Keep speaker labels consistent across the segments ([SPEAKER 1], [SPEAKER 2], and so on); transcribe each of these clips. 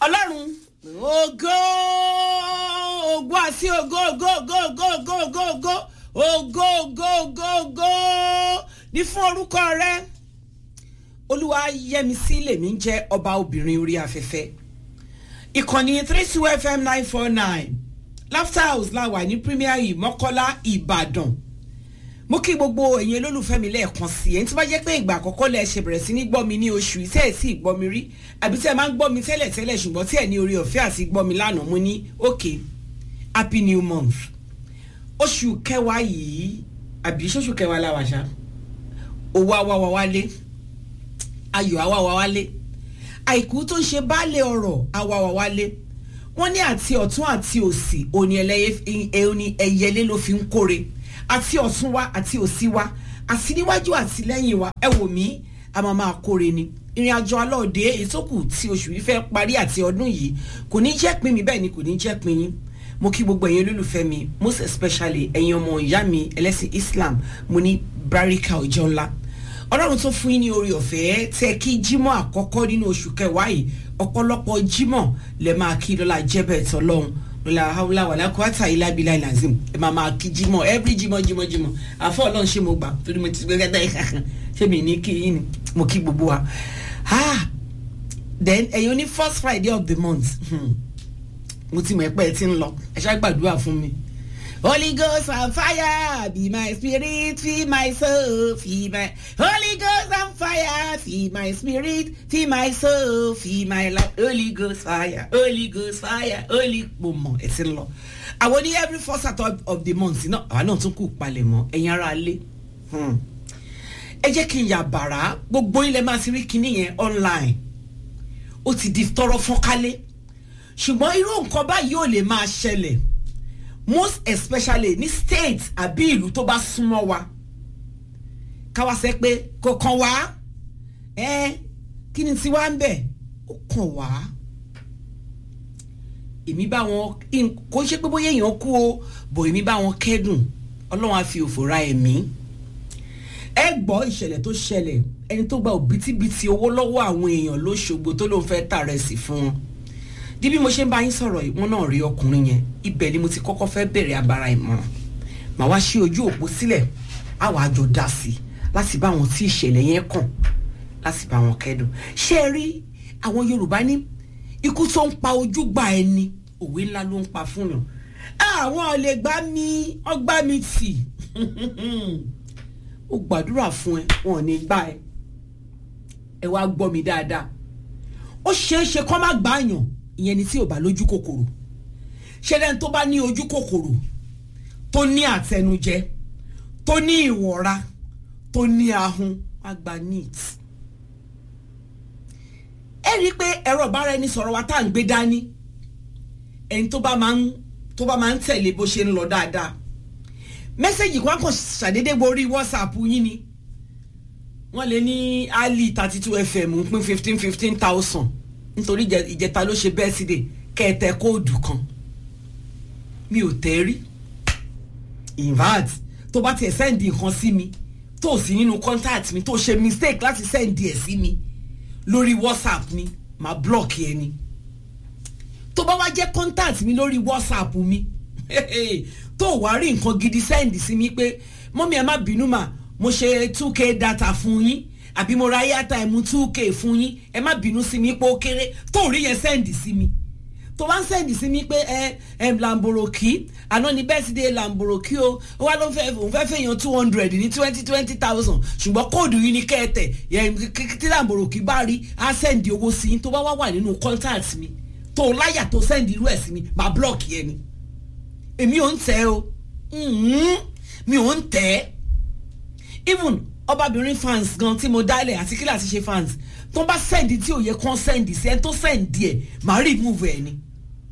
[SPEAKER 1] ọlọ́run ògo ògo àti ògo ògo ògo ògo ògo ògo ògo ògo ògo ògo ògo ní fún orúkọ rẹ olúwa yẹmisí lèmi ń jẹ́ ọba obìnrin orí afẹ́fẹ́ ìkànnì three two fm nine four nine laughter house la wà ní premier yìí mọ́kọ́lá ìbàdàn mo kí gbogbo ẹ̀yin olólùfẹ́ mi lẹ́ẹ̀kan sí ẹni tí bá jẹ́ pé ìgbà àkọ́kọ́ lẹ ṣe bẹ̀rẹ̀ sí ní gbọ́ mi ní oṣù yìí tẹ́ ẹ̀ sì gbọ́ mi rí àbí tẹ́ ẹ máa ń gbọ́ mi tẹ́lẹ̀ tẹ́lẹ̀ ṣùgbọ́n tí ẹ̀ ní orí ọ̀fẹ́ àti gbọ́ mi lánàá mo ní ok happy new month oṣù kẹwàá yìí àbí ṣoṣù kẹwàá la wà ṣá owó àwa wa wálé ayọ̀ àwa wa wálé àìkú tó ń ṣe baálé ọ̀rọ̀ àwa wa wálé wọ́n ní àti ọ̀tún àti òsì òní ẹyẹlé ló fi ń kóre àti ọ̀tún wa àti òsì wa àti níwájú àti lẹ́yìn wa ẹ wò mí a máa máa kóre ni ìrìn àjò alọ́ọ̀dẹ ìtókù tí oṣù yìí fẹ́ parí àti ọdún yìí kò ní jẹ́ pin mi bẹ́ẹ̀ ni kò ní jẹ́ pin yín mo kí gbogbo ẹ̀yin olólùfẹ́ mi most especially ẹ̀yin ọmọ ìyá mi ẹlẹ́sìn Islam mo ní barika ọjọ́ ńlá ọlọ́run tó fún yín ní orí ọ̀fẹ́ tẹ kí jímọ̀ àkọ́kọ́ nínú oṣù kẹwàá yìí ọ̀pọ̀lọpọ̀ jímọ̀ lẹ máa kí lọ́la jẹ́bẹ̀ tọ́lọ́run lọ́la haúlá wàlá kwata ilábílá ìlàzim ẹ máa máa kí jímọ̀ every jímọ̀ jímọ̀ jímọ̀ àfọ ọlọ́run ṣé mo gbà torí mo ti gbé gẹ́gẹ́ kankan ṣé mi ní kí yín ni mo kí gbogbo wa ah then ẹ̀yin oní first friday of the month mo ti mọ̀ ẹ́ pẹ́ ẹ ti ń lọ ẹ ṣá gbàdúrà fún mi. Holy Ghost and fire, be my spirit, feed my soul, feed my Holy Ghost and fire, feed my spirit, feed my soul, feed my life. Holy Ghost fire, Holy Ghost fire, Holy mo mọ ẹ ti ń lọ. Àwọn ní every first Saturday of the month náà àwa náà tún kù palẹ̀ mọ́ ẹ̀yin ara lé. Ẹ jẹ́ kí n yà bàrà gbogbo ilẹ̀ máa ti rí kinní yẹn online. Ó ti di tọrọ fọ́nkálé. Ṣùgbọ́n irú nǹkan báyìí ò lè máa ṣẹlẹ̀ most especially ní state àbí ìlú tó bá súnmọ́ wa káwa sẹ pé kò kàn wá ẹ kí ni tiwa ń bẹ̀ ó kàn wá èmi bá wọn kò ń ṣe pé bóyá èèyàn kú o bò èmi bá wọn kẹ́dùn ọlọ́run á fi òfò ra ẹ̀mí ẹ gbọ́ ìṣẹ̀lẹ̀ tó ṣẹlẹ̀ ẹni tó gba òbítíbitì owó lọ́wọ́ àwọn èèyàn lóṣogbo tó lóun fẹ́ tà rẹ̀ sí fún wọn di bí mo ṣe ń bá yín sọ̀rọ̀ yìí wọ́n náà rí ọkùnrin yẹn ibẹ̀ ni mo ti kọ́kọ́ fẹ́ bẹ̀rẹ̀ abara ìmọ̀ràn màá wá ṣí ojú òpó sílẹ̀ á wàá jọ dá sí i láti bá wọn tí ìṣẹ̀lẹ̀ yẹn kàn láti bá wọn kẹ́dùn ṣé ẹ rí àwọn Yorùbá ní ikú tó ń pa ojú gba ẹni òwe ńlá ló ń pa fún yàn àwọn ò lè gbá mi ọgbà mi tì ó gbàdúrà fún ẹ wọn ò ní gbá ẹ ẹ wá gbọ́ mi dáadáa ó ṣeé ṣe kó má gbá yàn ìyẹn ni tí ò bá lójú kòkòrò ṣẹlẹ̀ tó bá ní ojú kòkòrò tó ní àtẹnujẹ tó ní ìwọ̀ra tó ní ahun àgbà neat. ẹ rí i pé ẹ̀rọ ìbára ẹni sọ̀rọ̀ wa tá à ń gbé dání ẹni tó bá máa ń tó bá máa ń tẹ̀lé bó ṣe ń lọ dáadáa mẹ́sẹ̀gì kan kàn ṣàdédé borí whatsapp yín ni wọ́n lè ní ali thirty two fm pín fifteen fifteen thousand nítorí ìjẹta ló ṣe bẹ́ẹ̀sìdè kẹ́ẹ̀tẹ́ kóòdù kan mi ò tẹ́ rí invert tó bá tiẹ̀ sẹ́ǹdì nǹkan sí mi tó sí nínú contact mi tó ṣe mistake láti sẹ́ǹdì ẹ̀ sí mi lórí whatsapp mi máa block ẹ ni tó bá wá jẹ́ contact mi lórí whatsapp mi tó wá rí nǹkan gidi sẹ́ǹdì sí mi pé mọ́mí ẹ má bínú mà mo ṣe two k data fún yín àbí mo ra airtime two k fún yín ẹ má bínú sí mi pé ó kéré tó rí yẹn sẹ́ǹdì sí mi tó bá ń sẹ́ǹdì sí mi pé ẹ ẹ lamboroki àná ni birthday lamboroki o ó wá ló ń fẹ́ òun fẹ́ fẹ́yàn two hundred ní twenty twenty thousand ṣùgbọ́n kóòdù yìí ní kẹ́ẹ̀tẹ̀ tí lamboroki bá rí á sẹ́ǹdì owó sí i tó bá wá wà nínú contact mi tó láyà tó sẹ́ǹdì irú ẹ̀ sí mi máa block yẹn ni èmi ò ń tẹ́ o mi ò ń tẹ́ even ọbabìnrin fans gan tí mo dálẹ̀ àti kí láti ṣe fans tó bá sẹ́ǹdì tí ò yẹ kán sẹ́ǹdì sí ẹni tó sẹ́ǹdì ẹ̀ máa remove ẹ̀ ni.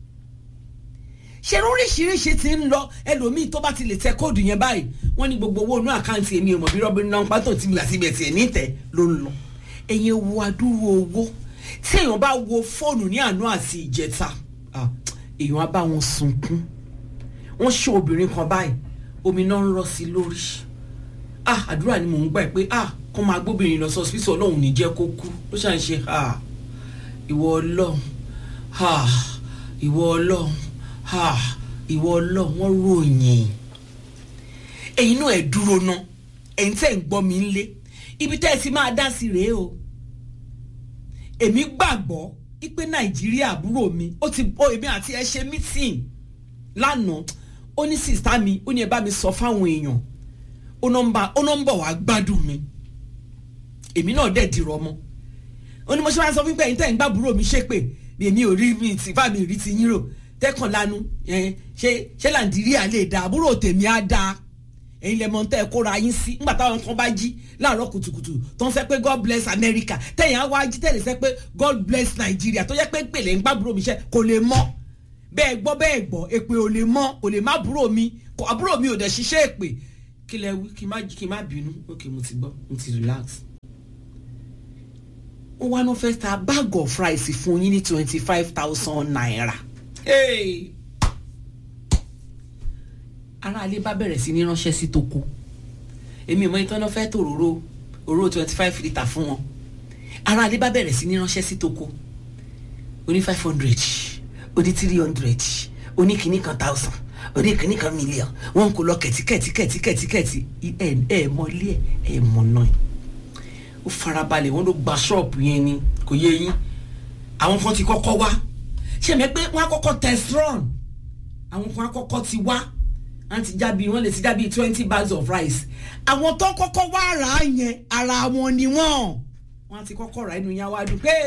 [SPEAKER 1] ṣé oríṣiríṣi ti ń lọ ẹlòmíì tó bá ti lè tẹ kóòdù yẹn báyìí wọ́n ní gbogbo owó inú àkáǹtì èmi ò mọ̀ bí rọ́bìnrin náà ń pátó tí mi là síbi ẹ̀tì ẹ̀ ní ìtẹ́ ló ń lọ. ẹ̀yin wo adúrú owó tí èèyàn bá wo fóònù ní àná àti ìjẹta èèyàn á bá wọn sunkún wọ́n ṣe obìnrin kan báyìí omi náà ń rọ́ sí lórí ah àdúrà ni mò ń gbà pé ah kó máa gbóbìnrin lọ sọ hospital ọlọ́run ní jẹ́ kó kú ló ṣàn ṣe ah ìwọ ọlọ́run ha ìwọ ọlọ́run ha ìwọ ọlọ́run wọ́n ròyìn ẹ̀yin náà ẹ̀ dúró ná ẹ̀yin tẹ́ ń gbọ́ mi ń lé ibi tẹ́ ẹ ti máa dá sí rèé o èmi gbàgbọ́ ipe nàìjíríà àbúrò mi ó ti ó èmi àti ẹ ṣe mítìn lánàá ó ní sìstá mi ó ní ẹ bá mi sọ fáwọn èèyàn ó nọ́mbà ó nọ́mbà wàá gbádùn mi èmi náà dẹ̀ dìrọ̀ mọ́ ó ní mo ṣe máa sọ fún pé ẹ̀yin tẹ́ ń gbàbúrò mi ṣépè èmi ò rí mi tì fáàmì rí ti yín rò tẹ́kàn lanu ṣé ṣé nàìjíríà lè dá àbúrò tèmi á dáa ẹ̀yin lẹ mọ̀ tẹ́ ẹ kóra yín sí nígbà táwọn kan bá jí láàárọ̀ kùtùkùtù tó ń fẹ́ pé god bless america tẹ̀yìn á wá jí tẹ̀lé sẹ́ pé god bless nigeria tó yẹ pé pèlè ń gbàbúrò mi ṣe kò lè mọ́ bẹ́ẹ̀ gbọ́ bẹ́ẹ̀ gbọ́ èpè ò lè mọ́ kò lè má búrò mi kò àbúrò mi ò dẹ̀ ṣiṣẹ́ èpè kí lẹ wí kí má kí má bínú ok mo ti gbọ́ mo ti relax. ó wá náà fẹ́ ta bag of rice fún yín ní twenty five thousand naira. Hey! aráalé bá bẹ̀rẹ̀ sí ní ránṣẹ́ sí toko èmi ò mọ ìtọ́ náà fẹ́ tòróró òróró twenty five litre fún wọn aráalé bá bẹ̀rẹ̀ sí ní ránṣẹ́ sí toko oní five hundred oní three hundred oní kìíní kan thousand oní kìíní kan million wọn kò lọ kẹ̀tíkẹ̀tí kẹ̀tíkẹ̀tí kẹ̀tí ẹ̀ ẹ̀ mọ ilé ẹ̀ ẹ̀ mọ náà ó farabalẹ̀ wọn ló gba ṣọ́ọ̀bù yẹn ni kò yé yín àwọn kan ti kọ́kọ́ wá ṣé mi pé wọ́n á kọ́kọ́ test run àwọn kan á kọ́kọ́ ti wá wọ́n ti jábí wọ́n lè ti jábí twenty bags of rice àwọn tó kọ́kọ́ wá rà á yẹn ara wọn ni wọ́n wọ́n ti kọ́kọ́ rà inú yẹn wá dùn pé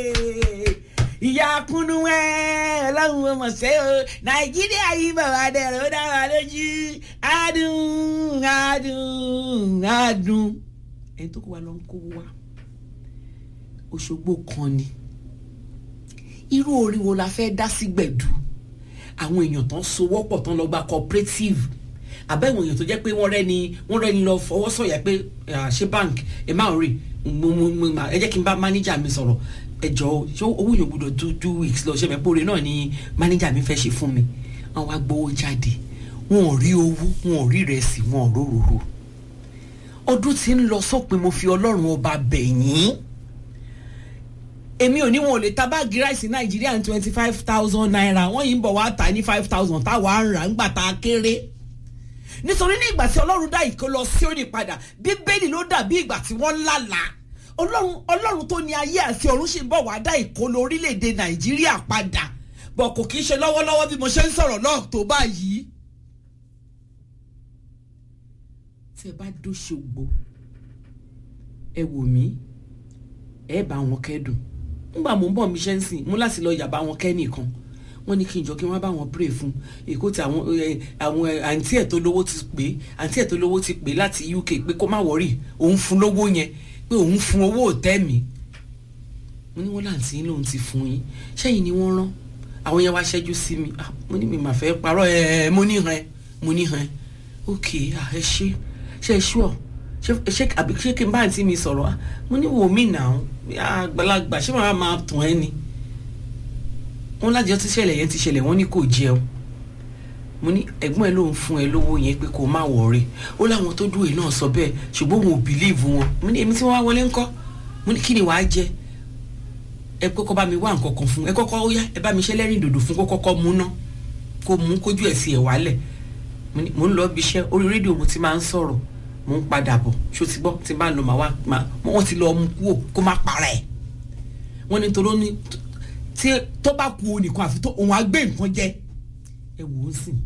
[SPEAKER 1] ìyá kúnnú ẹ ọlọ́run ọmọ ṣe o nàìjíríà yìí bàbá dẹ̀rẹ̀ ó dára lójú adùn adùn adùn ẹni tó kó wa lọ ń kó wa òṣogbo kan ni irú orí wo la fẹ́ dá sí gbẹ̀dú àwọn èèyàn tán sowọ́pọ̀ tán lọ gba cooperative àbẹ̀wò èèyàn tó jẹ́ pé wọ́n rẹ́ni wọ́n rẹ́ni lọ fọwọ́ sọ̀yà pé ṣé bank ẹ máa rí mo mo mo ẹ jẹ́ kí n bá manager mi sọ̀rọ̀ ẹ jọ ṣé owó yóò gbọdọ̀ do two weeks lọ ṣe mẹ́pọ̀ rẹ̀ náà ni manager mi fẹ́ ṣe fún mi wọ́n wá gbowó jáde wọn ò rí owó wọn ò rí ìrẹsì wọn ò róróró ọdún tí ń lọ sópin mo fi ọlọ́run ọba bẹ̀yìn èmi ò ní wọn ò lè ta báàgì ráìsì nàìjíríà ní twenty five thousand naira wọ́n yìí ń bọ̀ wá tà ní five thousand táwa ń rà ńgbà tá a kéré nítorí ní ìgbà tí ọlọ́run dá ìkó lọ sí òní padà bíbélì ló dàbí ìgbà tí wọ́n lálàá ọlọ́run ọlọ́run tó ní ayé àti ọ̀run sì ń bọ̀ wá dá ìkó lọ orílẹ̀-èdè nàìjíríà padà bọ̀ kò kì í ṣe lọ́wọ́lọ́wọ́ bí mo ṣe ń sọ̀rọ̀ náà tó báyìí. tí ẹ bá dóṣogbo ẹ wò mí ẹ bá wọn kẹ́dùn nígbà mò ń bọ̀ mi ṣe ń sìn mú láti lọ yàbá wọn kẹ́ nìkan wọ́n ní kí n jọ kí wọ́n bá wọn pray fún èkó tí àwọn àwọn àǹtí ẹ̀ tó lówó ti pè àǹtí ẹ̀ tó lówó ti pè láti UK pé kó má wọ́rì òun fún lówó yẹn pé òun fún owó òtẹ́ mi mo ní wọ́n láǹtí yín lòun ti fún yín sẹ́yìn ni wọ́n rán àwọn yẹn wá ṣẹ́jú sí mi mo ní mi mà fẹ́ parọ́ ẹ̀ mo ní hàn mo ní hàn ok ẹ ṣe ṣe ṣúọ̀ ṣe àbí ṣé kí n bá àǹtí mi sọ̀rọ̀ mo ní wò mí nà àgbàlagbà ṣé màá máa tàn ẹ́ ni wọn lájọ tí ṣẹlẹ̀ yẹn ti ṣẹlẹ̀ wọ́n ní kò jẹun mo ní ẹ̀gbọ́n ẹ ló ń fún ẹ lówó yẹn pé kó má wọ̀ọ́rẹ́ ó láwọn tó dúró náà sọ bẹ́ẹ̀ ṣùgbọ́n òun ò bìlíìfù wọn mo ní èmi tí wọ́n wá wọlé ńkọ́ mo ní kí ni wàá jẹ ẹ kọ́kọ́ bá mi wá nǹkan kan fún ẹ kọ́kọ́ ó yá ẹ bá mi ṣe lẹ́rìn dòdò fún kó kọ́kọ́ mú ná kó mú kójú ẹ̀ sí ẹ̀ wálẹ̀ mo ń lọ bí iṣẹ́ orí rédíò mo ti máa ń sọ̀rọ̀ mo ń padà bọ̀ ṣó ti gbọ́ tí bá ń lọ màá wá wọ́n ti lọ mú kúò kó má para ẹ̀ wọ́n ní toró ní tí tó bá ku onìkan àfi tó òun á gbé nǹkan jẹ ẹ wò ó sìn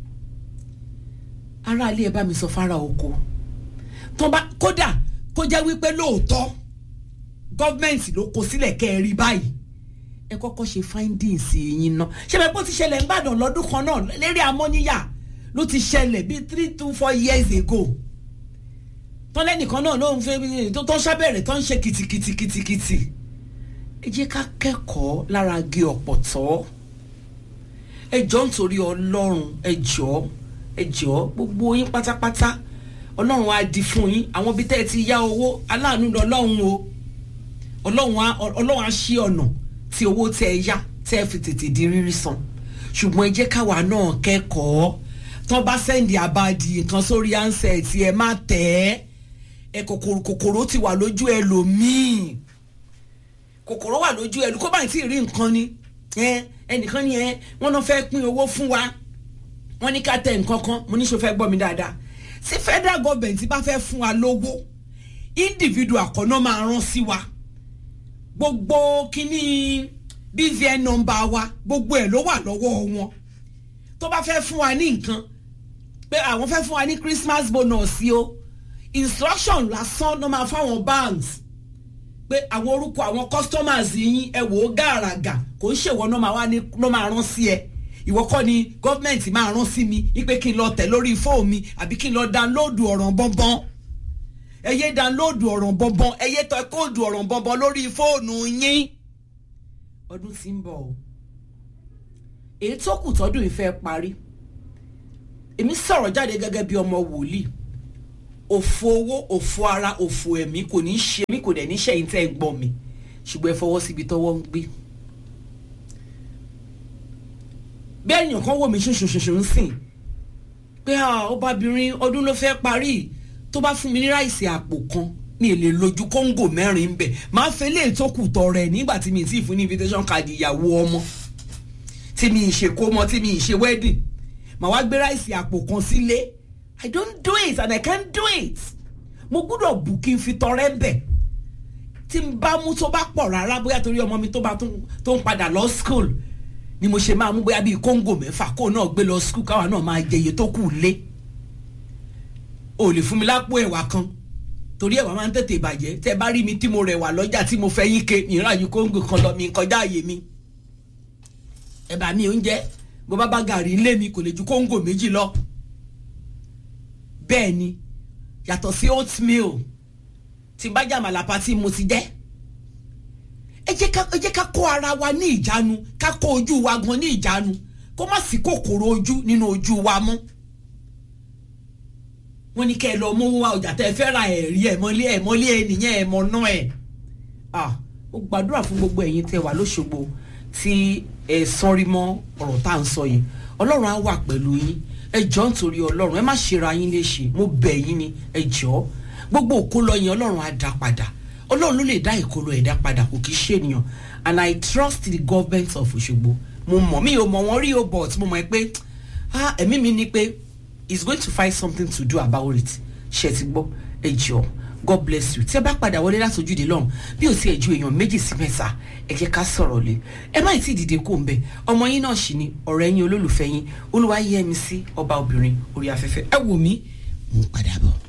[SPEAKER 1] ara ilé ẹ bá mi sọ fara oko tó bá kódà kó jẹ́ wípé lóòótọ́ gọ́ọ̀mẹ̀ntì ló kó sílẹ̀ kẹ́ ẹ rí báyìí ẹ kọ́kọ́ ṣe findings yín ná ṣe bẹ́ẹ̀ bó ti ṣẹlẹ̀ ń bàdàn lọ́dún kan náà lérí amóníyà ló ti ṣẹlẹ̀ bíi three to four years ago tọ́lẹ́nìkan náà ló ń fẹ́ tó tó sábẹ̀rẹ̀ tó ń ṣe kìtìkìtìkìtìkìtì ẹ jẹ́ ká kẹ́kọ̀ọ́ lára gé ọ̀pọ̀tọ́ ẹ jọ̀ọ́ nítorí ọlọ́run ẹ jọ̀ọ́ ẹ jọ̀ọ́ gbogbo yín pátápátá ọlọ́run á di fún yín àwọn ibi tẹ́ ẹ ti yá owó aláàánú lọ́lọ́run o ọlọ́run á ọlọ́run á ṣí ọ̀nà tí owó tẹ́ ẹ yá tẹ́ ẹ fi tètè di rírí san ṣùgbọ́n ẹ jẹ́ káwa náà kẹ́kọ̀ọ́ tán bá sẹ́ndì àbàdì nǹkan sórí ánsẹ̀ tí ẹ má tẹ̀ ẹ kòkòrò kòkòrò ti wà lójú ẹlòmíì kòkòrò wà lójú ẹlò kó báyìí tí ì rí nǹkan ni ẹ ẹnìkan ni ẹ wọn náà fẹ́ pín owó fún wa wọn ní ká tẹ nǹkan kan mo ní sọ fẹ́ gbọ́ mi dáadáa tí federal government bá fẹ́ fún wa lówó individual kan náà máa rán sí wa gbogbo kíní bvn number wa gbogbo ẹ̀ ló wà lọ́wọ́ wọn tó bá fẹ́ fún wa ní nǹkan pé àwọn fẹ́ fún wa ní christmas bonus yìí o instruction lásán ló máa fáwọn banks pé àwọn orúkọ àwọn customers yín ẹ wò ó gàràgà kò ń ṣèwọ náà máa wá ní ló máa rán sí ẹ ìwọ kọ́ ni gọ́ọ̀mẹ̀ntì máa rán sí mi wípé kí n lọ tẹ̀ lórí fóònù mi àbí kí n lọ download ọ̀ràn bọ́nbọ́n ẹ yé download ọ̀ràn bọ́nbọ́n ẹ yé tọ́ kóòdù ọ̀ràn bọ́nbọ́n lórí fóònù yín ọdún tí ń bọ̀ o èyí tó kù tọ́dún ìfẹ́ parí èmi sọ̀rọ̀ jáde gẹ́gẹ́ bí ọmọ wòlíì òfò owó òfò ara òfò ẹ̀mí kò ní í ṣe mí kò dẹ̀ ní ṣẹ̀yìn tẹ́ ẹ gbọ́ mi ṣùgbọ́n ẹ fọwọ́ síbi tọ́wọ́ ń gbé. bí ẹ̀yàn kan wò mí ṣoṣoṣoṣo ń sìn pé ọbabìnrin ọdún ló fẹ́ parí tó bá fún mi ní ráìsì àpò kan ní èlé lójú kóńgò mẹ́rin bẹ̀ máa fẹ́ lè tó kù tọrẹ nígbà tí mi ti fún ní invitation card ìyàwó ọmọ tí mi ì ṣe kó mọ tí mi ì ṣe wedding màá wá gbé ráìsì àpò kan sílé i don't do it and i can't do it mo gbúdọ̀ bù kí n fi tọrẹ bẹ̀ tí n bá mú tó bá pọ̀ rárá bóyá torí ọmọ mi tó bá tó ń padà lọ school ni mo ṣe máa mú bóyá bíi kóńgò mẹ́fà kó náà gbé lọ school káwa náà máa jẹ iye tó kù lé o lè fún mi lápò ẹ̀wà kan torí ẹ̀wà máa ń tètè bàjẹ́ tẹ́ bá rí mi tí mo rẹwà lọ́jà tí mo fẹ́ yín ke ìran àyù kóńgò kan lọ mi kọjá àyè mi ẹ̀bà mi oúnjẹ bó bá bá gàrí ilé mi kò lè ju kóńgò méjì lọ bẹ́ẹ̀ ni yàtọ̀ sí oatmeal tí bá jà màlàpá tí mo ti jẹ́ ẹ jẹ́ ká ẹ jẹ́ ká kó ara wa ní ìjánu ká kó ojú wa gan ní ìjánu kó má sí kòkòrò ojú nínú ojú wa mọ́ wọ́n ní kẹ́ ẹ lọ mówó wa ọjà tẹ́ ẹ fẹ́ ra ẹ̀rí ẹ̀ mọ́lé ẹ̀ mọ́lé ẹ̀ nìyẹn ẹ̀ mọ́ náà ẹ̀ ah ó gbàdúrà fún gbogbo ẹ̀yin tẹ́ wà lóṣogbo tí ẹ sọrí mọ́ ọ̀rọ̀ tá à ń sọ yìí ọlọ́run á wà pẹ̀lú yín ẹ jọ̀ọ́ nítorí ọlọ́run ẹ má ṣera yín léṣe mo bẹ̀ yín ni ẹ jọ̀ọ́ gbogbo òkólọ yẹn ọlọ́run á dá padà ọlọ́run ló lè dá ìkólọ ẹ̀dá padà kò kí ṣènìyàn and i trust the government of Òṣogbo mo mọ̀ mi ò mọ̀ wọ́n rí o but mo mọ̀ pé ah ẹ̀mí mi ni pé he is going to find something to do about it ṣe ti gbọ́ ẹ jọ̀ọ́ god bless you tí ẹ bá padà wọlé láti ojúde lọ́run bí o ti ẹ̀ ju èèyàn méjì sí mẹ́ta ẹ jẹ́ ká sọ̀rọ̀ lé ẹ má tí ì dìde kó ń bẹ ọmọ yín náà sì ni ọ̀rẹ́ yín olólùfẹ́ yín olúwa yẹ mi sí ọba obìnrin orí afẹ́fẹ́ ẹ wò mí mo ń padà bọ̀.